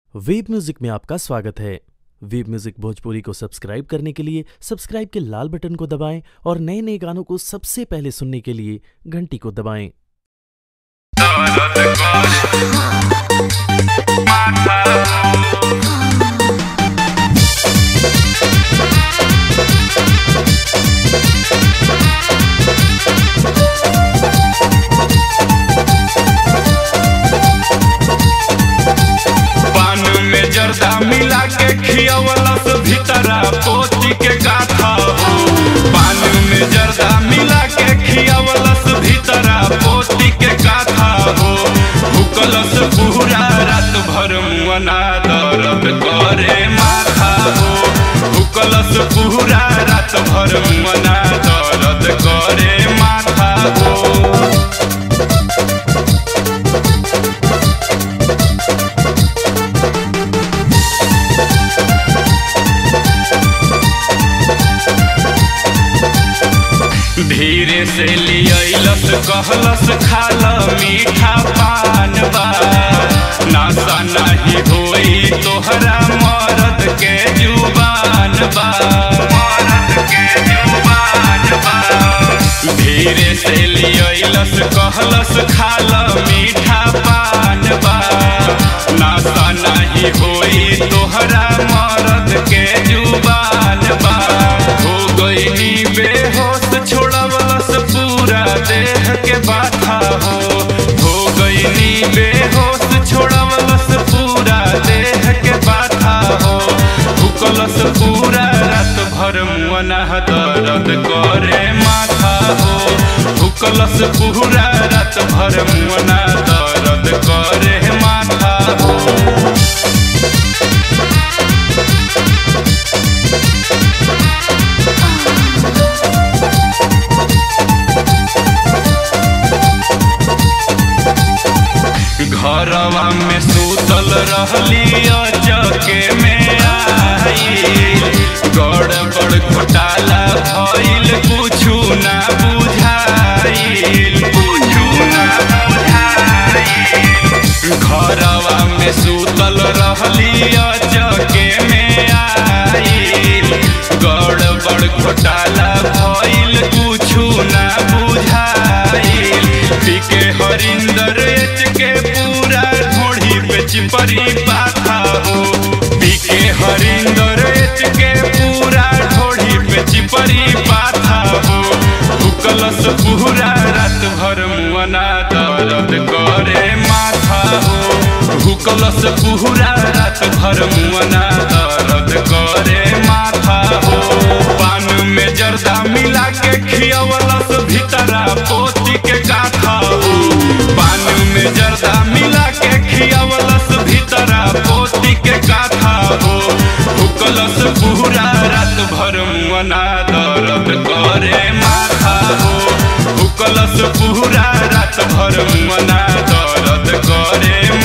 web music में आपका स्वागत है वेब म्यूजिक भोजपुरी को सब्सक्राइब करने के लिए सब्सक्राइब के लाल बटन को दबाएं और नए नए गानों को सबसे पहले सुनने के लिए घंटी को दबाएं पान में जर्दा मिला के खियवलस भीतरा पोती के गाथा हो पान में जर्दा मिला के खियवलस भीतरा पोती के गाथा हो भूकलस पूरा रात भर मुअना दर्द करे माथा हो भूकलस पूरा रात भर मुअना दर्द करे माथा हो धीरे से लियलस कहलस खाल मीठा पान बा नासा नहीं होई तोहरा मरद के जुबान बा मरद के जुबान बा धीरे से लियलस कहलस खाल मीठा पान बा नासा नहीं होई तोहरा मरद के जुबान बा हो गई बेहोश छोड़वलस पूरा देह के बाथा हो हो गई बेहोश छोड़वलस पूरा देह के बाथा हो भूकलस पूरा रात भर मुअना दर्द करे माथा हो भूकलस पूरा रात भर मुअना दर्द करे माथा हो घरवा में सूतल रहली चके में आई गड़बड़ घोटाला भइल कुछु ना बुझाइल कुछु ना बुझाइल घरवा में सूतल रहली चके में आई गड़बड़ घोटाला भइल कुछु ना बुझाइल पीके हरिंदर एच के पूरा ढोढ़ी पे चिपरी पाथा हो पीके हरिंदर एच के पूरा ढोढ़ी पे चिपरी पाथा हो भूकलस पूरा रात भर मुअना दर्द करे माथा हो भूकलस पूरा रात भर मुअना दर्द करे माथा हो पान में जर्दा मिला के खियवलस भीतरा पोती के गाथा हो पान में जर्दा मिला के खियवलस भीतरा पोती के गाथा हो भूकलस पूरा रात भर मुअना दर्द करे माथा हो भूकलस पूरा रात भर मुअना दर्द करे